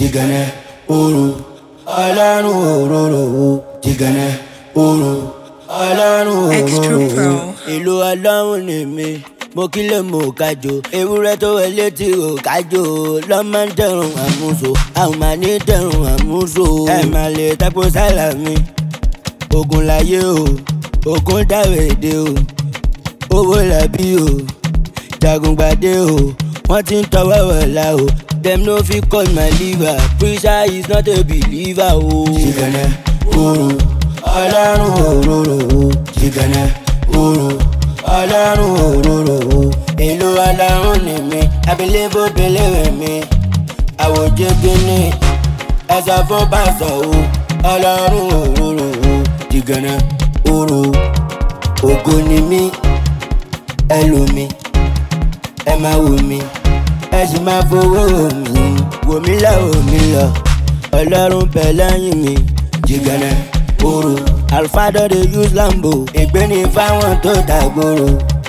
jìgànnà òru ọlọ́run òróró jìgànnà òru ọlọ́run Extra òróró. Pro. ìlú ọlọ́run ni mi mo kí lè mọ kájọ ewúrẹ́ tó wọlé tí ò kájọ lọ́mọ ń dẹrùn àmúso àwọn máa ní dẹrùn àmúso. ẹ máa lè tako sálà mi ogun láyé o ogun dáwèdè o owó làbí o jagungbadé o wọ́n ti ń tọwọ́ wọ̀lá o dem no fit cut my liver preacher is not a believer o. jìgànnà òru ọlọ́run òróró o jìgànnà òru ọlọ́run òróró o. ìlú ọlọ́run ni mi abilébo belére mi àwòjẹ gíní ẹsẹ fún pásọ o ọlọ́run òróró o jìgànnà òru ògo ni mí ẹ lò mí ẹ máa wò mí ẹ sì máa fowó wò mí wò mí lọ wò mí lọ ọlọ́run bẹ̀ lẹ́yìn mi jìgànnà òru alfado dey use lambo ìgbéni fáwọn tó dàgbòrò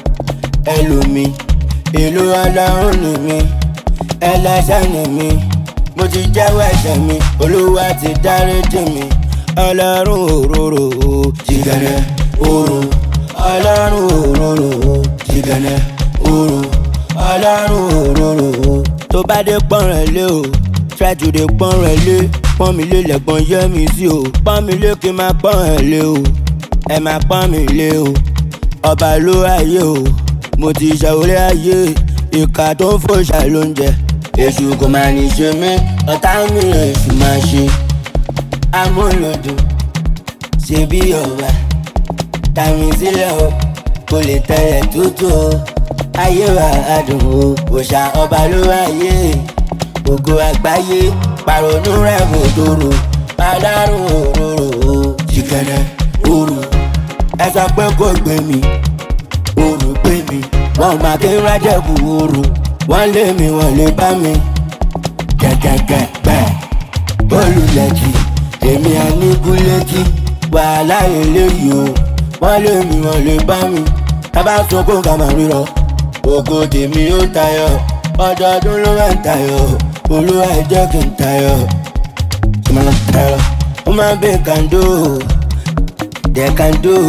ẹ lò mí ìlú ọlọ́run ni mí ẹlẹ́ṣẹ̀ ni mí mo ti jẹ́wọ́ ẹ̀ṣẹ̀ mi olúwa ti dáríjì mi ọlọ́run òróró jìgànnà òru ọlọ́run òróró jìgànnà òru ọlọ́run òróró tó bá dé pọ́n rẹ̀ lé o try to dey pọ́n rẹ̀ lé pọ́n mi lé lẹ́gbọ́n yẹ́ mi sí o pọ́n mi lé kí n máa pọ́n ẹ̀ lé o ẹ máa pọ́n mi lé o ọba ló ayé o mo ti ṣàwọlé ayé ìka tó ń fòṣà ló ń jẹ èṣù kò máa ní ṣe mí ọ̀tá mi èṣù máa ṣe amúlòdùn ṣe bí ọba tàmí sílẹ̀ o kò lè tẹ̀lẹ̀ tútù o ayé wa adùn o òòṣà ọba ló wáyé ògo àgbáyé pàrònú rẹ̀ kò tóró alárùn òróró o jìgànnà òru ẹ sọ pé kò gbé mi òru gbé mi wọn máa kí rájẹ̀kù òru wọ́n lé mi wọ́n lè bá mi gẹ́gẹ́gẹ́ bẹ́ẹ̀ olùlẹ̀kì èmi àníkúlẹ́kì wàhálà eléyìí o wọ́n lé mi wọ́n lè bá mi tábà sunkún ká máa rírọ ògo tèmi ó tayọ ọdọọdún ló máa ń tayọ olúwa ẹ jẹ́ kí n tayọ ìmọ̀ràn tayọ ó máa ń bẹ kàndó dẹ̀kàndó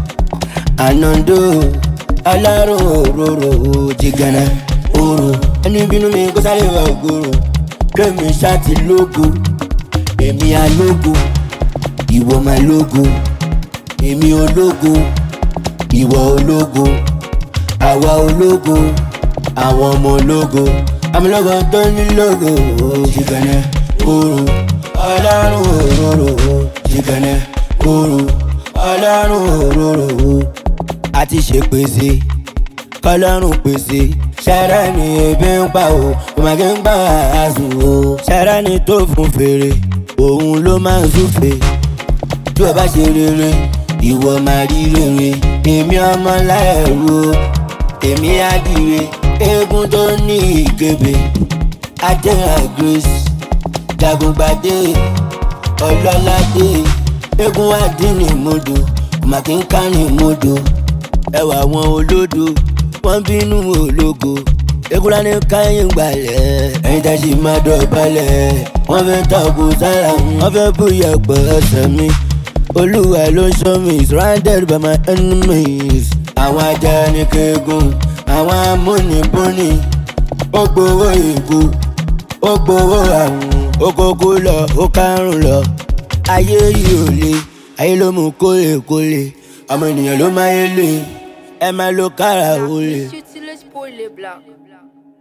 ànàndó alárò òróró jìgànnà òrò ẹni bínú mi kó sáré wà ògòrò kémi ṣáàtì lógo èmi alógo ìwọ máa lógo èmi ológo ìwọ ológo àwa ológo àwọn ọmọ ológo amúlógo tó ní lógo jìgànnà òrò ọlọ́run òróró jìgànnà òrò ọlọ́run òróró àti ṣèpèsè kọlọ́run pèsè ṣẹ́rẹ́ ni ebi ń pa o òmàgé ń gbà àásùn o ṣẹ́rẹ́ ni tó fún fèrè òun ló máa ń súfè tí o bá ṣe rere ìwọ máa rí rere èmi ọmọ láẹ̀rú o èmi àdìrẹ eégún tó ní ìkébé adéhà grace jagungbadé ọlọ́ládé eégún àdínní mọ́dọ̀ òmàgé ń kárìn mọ́dọ̀ ẹwà wọn olódo wọn bínú ológo ekura ní káyìn gbalẹ̀ ẹ̀yin tá a sì máa dọ̀bálẹ̀ wọ́n fẹ́ tọ́kù sára wọ́n fẹ́ bóyá pọ̀ ẹsẹ̀ mi olúwa ló ṣọ́ mi surrounded by my enemies àwọn ajá ní keegun àwọn amúnibúni ó gbowó ìkú ó gbowó àrùn ó kókó lọ ó kárùn lọ ayé yìí ò le ayé ló mú kólekóle ọmọ ènìyàn ló máa yé lè ẹ máa lo kára olè. Utilize pour les blancs.